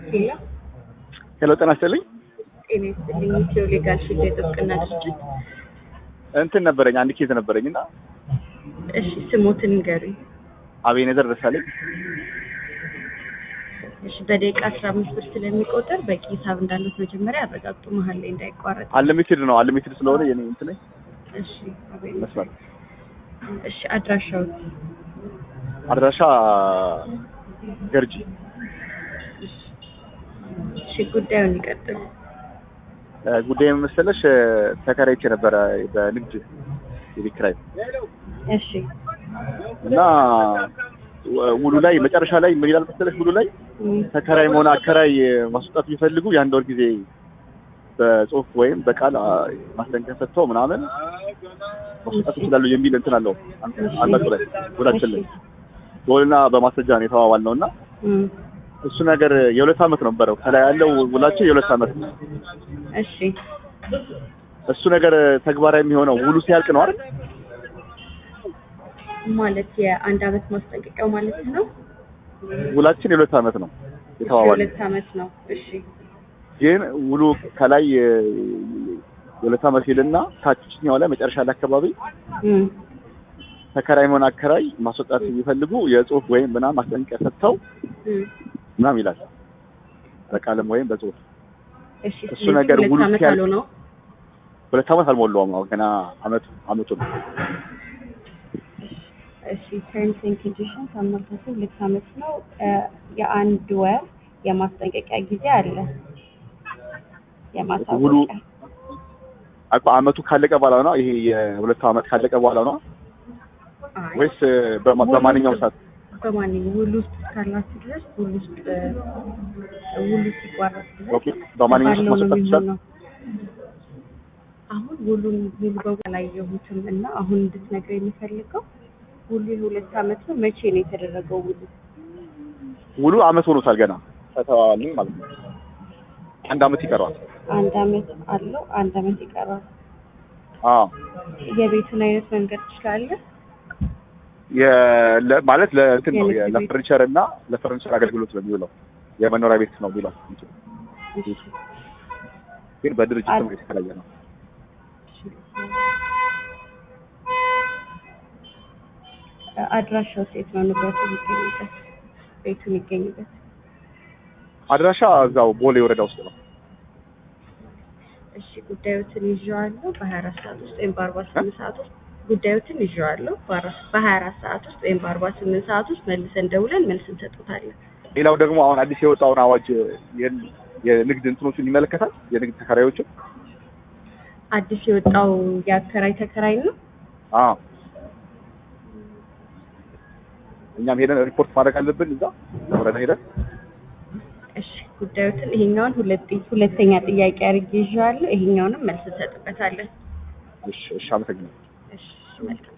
ሄሎ ሄሎ ጤና ይስጥልኝ። ጤና ይስጥልኝ። ኢትዮ ሌጋል ሺልድ የጥብቅና ድርጅት። እንትን ነበረኝ አንድ ኬዝ ነበረኝ እና እሺ ስሞትን ንገሩኝ። አቤኔዘር ደሳለኝ እሺ በደቂቃ አስራ አምስት ብር ስለሚቆጠር በቂ ሂሳብ እንዳሉት መጀመሪያ ያረጋግጡ፣ መሀል ላይ እንዳይቋረጥ። አንሊሚትድ ነው አንሊሚትድ ስለሆነ የኔ እንትን እሺ አቤት። መስመር እሺ አድራሻው አድራሻ ገርጂ እሺ ጉዳዩን ይቀጥሉ። እ፣ ጉዳይ መሰለሽ እ፣ ተከራይቼ ነበረ በንግድ የቤት ኪራይ እሺ እና ው- ውሉ ላይ መጨረሻ ላይ ምን ይላል መሰለሽ ውሉ ላይ እም፣ ተከራይ መሆን አከራይ ማስወጣት ቢፈልጉ የአንድ ወር ጊዜ በጽሁፍ ወይም በቃል አ፣ ማስጠንቀቂያ ሰጥተው ምናምን ማስወጣት ይችላሉ የሚል እንትን አለው አንዳንዱ ላይ ውላችን ላይ በውልና በማስረጃ ነው የተዋዋል ነው እና እም፣ እሱ ነገር የሁለት ዓመት ነበረው ከላይ ያለው ውላችን የሁለት ዓመት ነው። እሺ እሱ ነገር ተግባራዊ የሚሆነው ውሉ ሲያልቅ ነው አይደል? ማለት የአንድ አመት ማስጠንቀቂያው ማለት ነው። ውላችን የሁለት ዓመት ነው የተዋዋል የሁለት አመት ነው። እሺ ግን ውሉ ከላይ እ፣ የሁለት ዓመት ይልና ታችኛው ላይ መጨረሻ ላይ አካባቢ እም፣ ተከራይ መሆን አከራይ ማስወጣት የሚፈልጉ የጽሁፍ ወይም ምናምን ማስጠንቀቂያ ሰጥተው እም፣ ምናምን ይላል በቃልም ወይም በጽሁፍ እሺ እሱ ስለዚህ ነገር ሁለት ውሉ አመት ሲያልቅ- አሉ ነው። ሁለት ዓመት አልሞላውም አሁን ገና አመቱ አመቱ ነው እሺ ተርምስ ኤንድ ኮንዲሽንስ አመልካቱ ሁለት አመት ነው። እ፣ የአንድ ወር የማስጠንቀቂያ ጊዜ አለ። የማሳወቂያ አቋ አመቱ ካለቀ በኋላ ነው ይሄ የሁለት ዓመት ካለቀ በኋላ ነው አይ፣ ወይስ በማ- በማንኛውም ሰዓት በማንኛውም ውል ውስጥ እስካላችሁ ድረስ ውል ውስጥ እ፣ ውሉ ሲቋረጥ ድረስ ኦኬ በማንኛውም ሰዓት ባለው ነው ማስወጣት ይችላል የሚሆነው። አሁን ውሉን ሙሉ በሙሉ አላየሁትም እና አሁን እንድትነግረኝ የምፈልገው ውሉ የሁለት አመት ነው። መቼ ነው የተደረገው ውሉ? ውሉ አመት ሆኖታል ገና ከተዋዋልን ማለት ነው አንድ አመት ይቀረዋል አንድ አመት አለው። አንድ አመት ይቀራል። አዎ የቤቱን አይነት መንገድ ትችላለህ? የ- ለ- ማለት ለእንትን ነው የንግድ ቤት። ለፈርኒቸር እና ለፈርኒቸር አገልግሎት ነው የሚውለው የመኖሪያ ቤት ነው የሚለው እንትኑ። እሺ፣ ግን በድርጅት አድ- ነው የተከራየ ነው እሺ። አድራሻው ሴት ነው ንብረቱ የሚገኝበት ቤቱ የሚገኝበት አድራሻ እዛው ቦሌ ወረዳ ውስጥ ነው እሺ ጉዳዮትን ይዤዋለሁ በሀያ አራት ሰዓት ውስጥ ወይም በአርባ ስምንት ሰዓት ውስጥ ጉዳዮትን ይዤዋለሁ በሀያ አራት ሰዓት ውስጥ ወይም በአርባ ስምንት ሰዓት ውስጥ መልሰን ደውለን መልስ እንሰጡታለን። ሌላው ደግሞ አሁን አዲስ የወጣውን አዋጅ የ- የንግድ እንትኖችን ይመለከታል የንግድ ተከራዮችን አዲስ የወጣው የአከራይ ተከራይ ነው። አዎ እኛም ሄደን ሪፖርት ማድረግ አለብን እዛ ወረዳ ሄደን እሺ ጉዳዮትን ይሄኛውን ሁለት ሁለተኛ ጥያቄ አድርጌ ይዤዋለሁ። ይሄኛውንም መልስ እንሰጥበታለን። እሺ እሺ አመሰግናለሁ እሺ መልካም